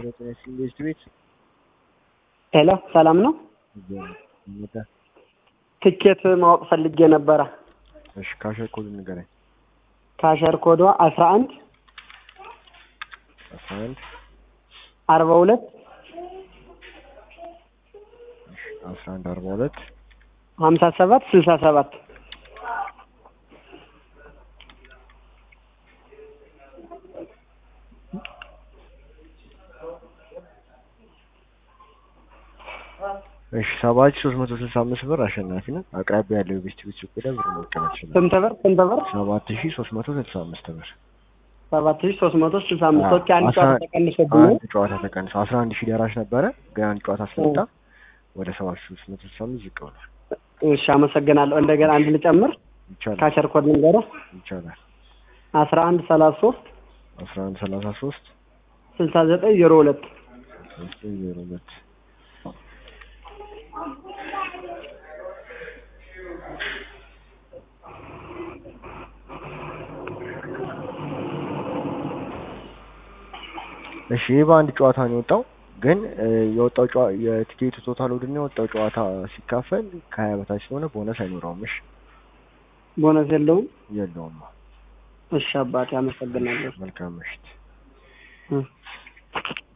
ኢንቨስት ቤት ሄሎ ሰላም ነው? መጣ። ትኬት ማወቅ ፈልጌ ነበረ። እሺ ካሸር ኮድ ንገረኝ። ካሸር ኮዷ አስራ አንድ አስራ አንድ አርባ ሁለት አስራ አንድ አርባ ሁለት ሀምሳ ሰባት ስልሳ ሰባት እሺ ሰባት ሺህ ሶስት መቶ ስልሳ አምስት ብር አሸናፊ ነው። አቅራቢያ ያለው የቤስት ቤት ሱቅ ሄደህ ብር መቀበል ትችላለህ። ስንት ብር ስንት ብር? ሰባት ሺህ ሶስት መቶ ስልሳ አምስት ብር ሰባት ሺህ ሶስት መቶ ስልሳ አምስት ኦኬ። አንድ አስራ- ጨዋታ ተቀንሶብኝ አንድ ጨዋታ ተቀንሶ አስራ አንድ ሺህ ደራሽ ነበረ ግን አንድ ጨዋታ ስለወጣ ወደ ሰባት ሺህ ሶስት መቶ ስልሳ አምስት ዝቅ ብሏል። እሺ አመሰግናለሁ። እንደገና አንድ ልጨምር። ይቻላል ካሸር ኮድ ልንገርህ ይቻላል። አስራ አንድ ሰላሳ ሶስት አስራ አንድ ሰላሳ ሶስት ስልሳ ዘጠኝ ዜሮ ሁለት ዘጠኝ ዜሮ ሁለት እሺ ይህ በአንድ ጨዋታ ነው የወጣው። ግን እ, የወጣው ጨዋ- የቲኬቱ ቶታል ወድና የወጣው ጨዋታ ሲካፈል ከሀያ በታች ስለሆነ ቦነስ አይኖረውም። እሺ ቦነስ የለውም። የለውም። እሺ አባቴ አመሰግናለሁ። መልካም ምሽት። እ